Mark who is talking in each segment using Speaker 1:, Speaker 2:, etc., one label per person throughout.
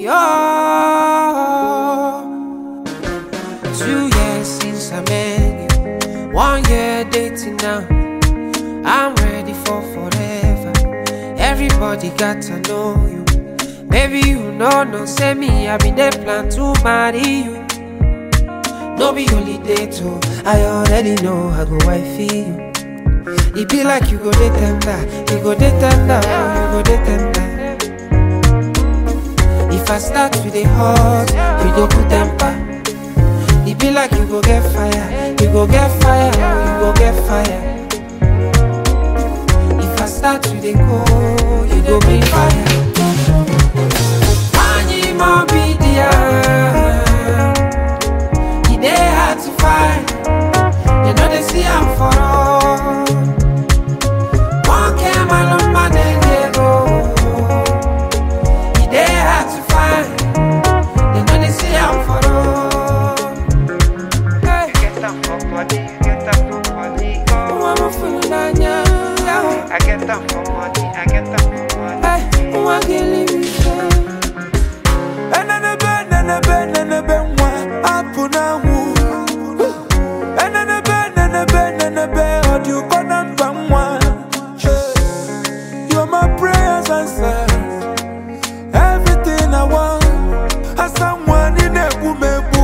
Speaker 1: yo. Two years since I met you, one year dating now. I'm ready for forever. Everybody got to know you. Maybe you know, no, say me, I been there plan to marry you. No be only date, oh, I already know I go wifey you. It be like you go dey tender, you go dey tender, oh, you go dey tender. If I start with the hot, you go put temper. It be like you go get fire, you go get fire, oh, you go get fire. If I start with the cold, you go bring fire. Anyi mo be there. E dey hard to find. You know they see I'm for all. One came along my dey go. E dey hard to find. You know they see I'm for all. Hey,
Speaker 2: Get them for body, get them for body,
Speaker 1: who
Speaker 2: oh.
Speaker 1: am I feeling anya?
Speaker 2: I get them for money, I get them for money.
Speaker 1: Hey, who am I killing me?
Speaker 3: Enenebe, nenebe, nenebe, nwa, apụ n'anwụ. Enenebe, nenebe, nenebe, ọ dị ụkọ na mba nwa. You're my prayers answered. Everything I want. Asa nwa, ị na-egbu m egbu.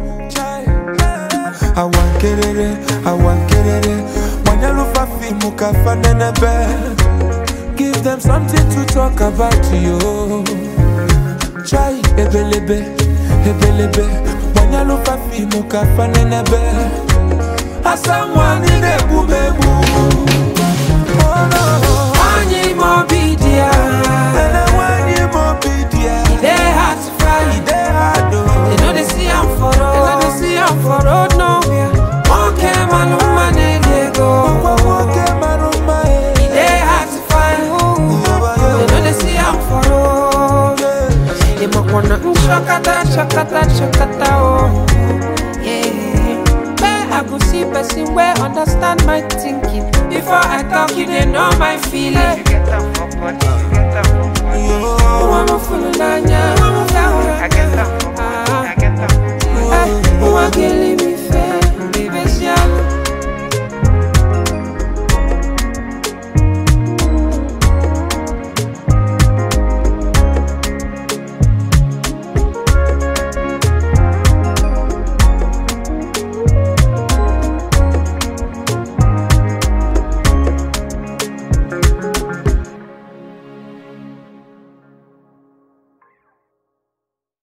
Speaker 3: Awa nkerere, awa nkerere, gbanyelụ fafi mụ ka fa nenebe. Give them something to talk about you. Chai ebelebe, ebelebe Mwanyalo fafi muka fanenebe Asa mwani nebu mebu Oh no
Speaker 1: Anyi mo be there.
Speaker 3: Ene wani mobidia
Speaker 1: E dey hard to find.
Speaker 3: Ide hado
Speaker 1: They know they see I'm for road. They know they see I'm for road nowhere. One came and no man they
Speaker 3: Kwa
Speaker 1: go.
Speaker 3: woke maruma
Speaker 1: It dey hard to find. They know they see I'm for road. They might wanna mm, shakata, shakata, shakata, oh. Yeah. Where I go see person where understand my thinking. Before I talk, you they know my feeling.
Speaker 2: You get them for body, you get them for body.
Speaker 1: Who am I fooling, Anya?
Speaker 2: I get